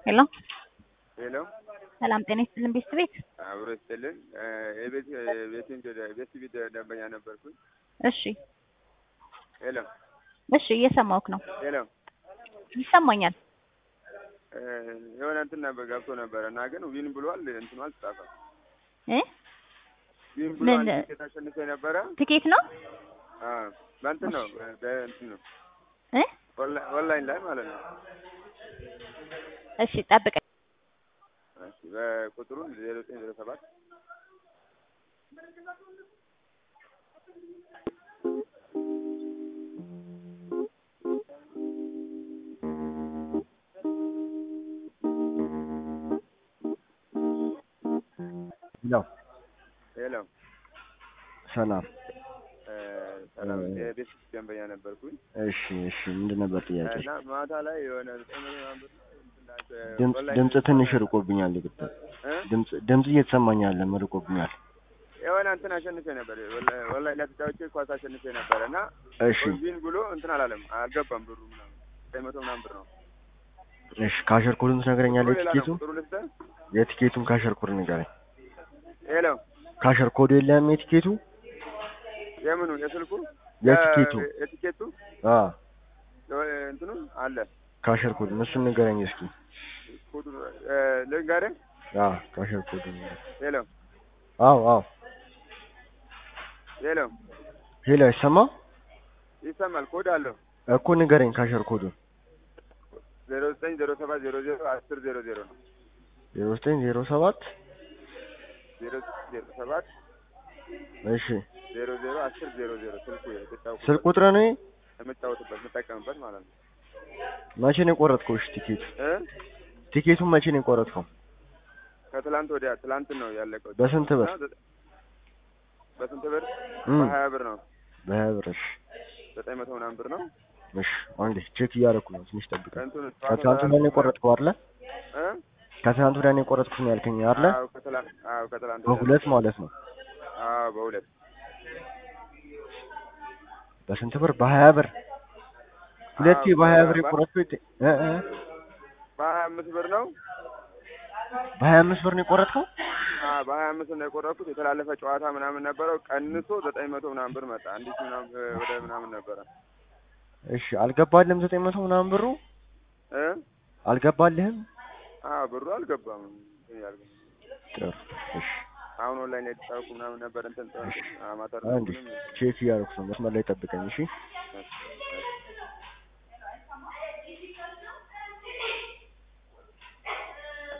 ሄሎ ሄሎ ሰላም ጤና ይስጥልን ቤት ቤት አብሮ ይስጥልን። የቤት ቤትን ቤት ቤት ደንበኛ ነበርኩኝ። እሺ ሄሎ እሺ እየሰማሁህ ነው ሄሎ ይሰማኛል የሆነ እንትን ነበር ገብቶ ነበረ እና ግን ዊን ብሏል። እንትኑ አልተጻፈም። እ ዊን ብሏል። ምን? ቲኬት አሸንፎ ነበረ። ትኬት ነው አዎ በእንትን ነው በእንትን ነው እ ኦንላይን ኦንላይን ላይ ማለት ነው። እሺ ጠብቀኝ እሺ በቁጥሩን ዜሮ ዘጠኝ ዜሮ ሰባት ነው ሄሎ ሰላም። እ ሰላም የቤት ደንበኛ ነበርኩኝ እሺ እሺ፣ ምንድን ነበር ጥያቄ? እና ማታ ላይ የሆነ ዘጠኝ መቶ ምናምን ብር እንትን ላይ ድምፅ ኦንላይን ድምፅ ትንሽ ርቆብኛል። ይቅርታ እ ድምፅ ድምፅ እየተሰማኝ አይደለም፣ ርቆብኛል። የሆነ እንትን አሸንፌ ነበር ኦንላይን ኦንላይን ላይ ተጫውቼ ኳስ አሸንፌ ነበረ እና እሺ ዊን ብሎ እንትን አላለም አልገባም ብሩ ምናምን ዘጠኝ መቶ ምናምን ብር ነው። እሺ፣ ካሸር ኮዱን ትነግረኛለህ? ሌላ ነው የቲኬቱን ቁጥሩ ልስጥህ? የቲኬቱን ካሸር ኮድ ንገረኝ። ሄሎ ካሸር ኮዱ የለም የቲኬቱ የምኑ የስልኩ የቲኬቱ የ- የቲኬቱ አ የ- እንትኑ አለ ካሸር ኮድ እሱን ንገረኝ እስኪ። ኮዱ እ ልንገርህ አ ካሸር ኮዱ ሄሎ አው አው ሄሎ ሄሎ፣ አይሰማ ይሰማል ኮድ አለው እኮ ንገረኝ ካሸር ኮዱን። ዜሮ ዘጠኝ ዜሮ ሰባት ዜሮ ዜሮ አስር ዜሮ ዜሮ ነው ዜሮ ዘጠኝ ዜሮ ሰባት ዜሮ ዜሮ ሰባት እሺ፣ ዜሮ ዜሮ አስር ዜሮ ዜሮ ስልኩ የተጫወቁበት ስልክ ቁጥር ነው። የምጫወትበት የምጠቀምበት ማለት ነው መቼ ነው የቆረጥከው? እሺ፣ ቲኬት እ ቲኬቱን መቼ ነው የቆረጥከው? ከትላንት ወዲያ ትላንት ነው ያለቀው በስንት ብር? እና ዘጠ- በስንት ብር እም በሀያ ብር ነው በሀያ ብር። እሺ ዘጠኝ መቶ ምናምን ብር ነው እሺ፣ አንዴ ቼክ እያደረኩ ነው። ትንሽ ጠብቀኝ። ከእንትኑ ከትናንት ወዲያ ነው የቆረጥከው አይደለ? እ ከትናንት ወዲያ ነው የቆረጥኩት ነው ያልከኝ አይደለ? አዎ ከትላንት አዎ ከትላንት ወዲያ በሁለት ማለት ነው። አዎ በሁለት በስንት ብር? በሀያ ብር። ሁለቴ አዎ፣ በሀያ ብር በ- የቆረጥኩት እ እ በሀያ አምስት ብር ነው በሀያ አምስት ብር ነው የቆረጥከው? አዎ በሀያ አምስት ነው የቆረጥኩት የተላለፈ ጨዋታ ምናምን ነበረው ቀንሶ ዘጠኝ መቶ ምናምን ብር መጣ አንዲት ምናምን እ ወደ ምናምን ነበረ እሺ አልገባልህም? ዘጠኝ መቶ ምናምን ብሩ እ አልገባልህም? አዎ ብሩ አልገባም እንትን ያልኩት ጥሩ እሺ። አሁን ኦንላይን ላይ የተጫወኩ ምናምን ነበር እንትን አማተር አንዴ ቼክ እያደረኩ ነው። መስመር ላይ ጠብቀኝ እሺ። እሺ፣ እሺ።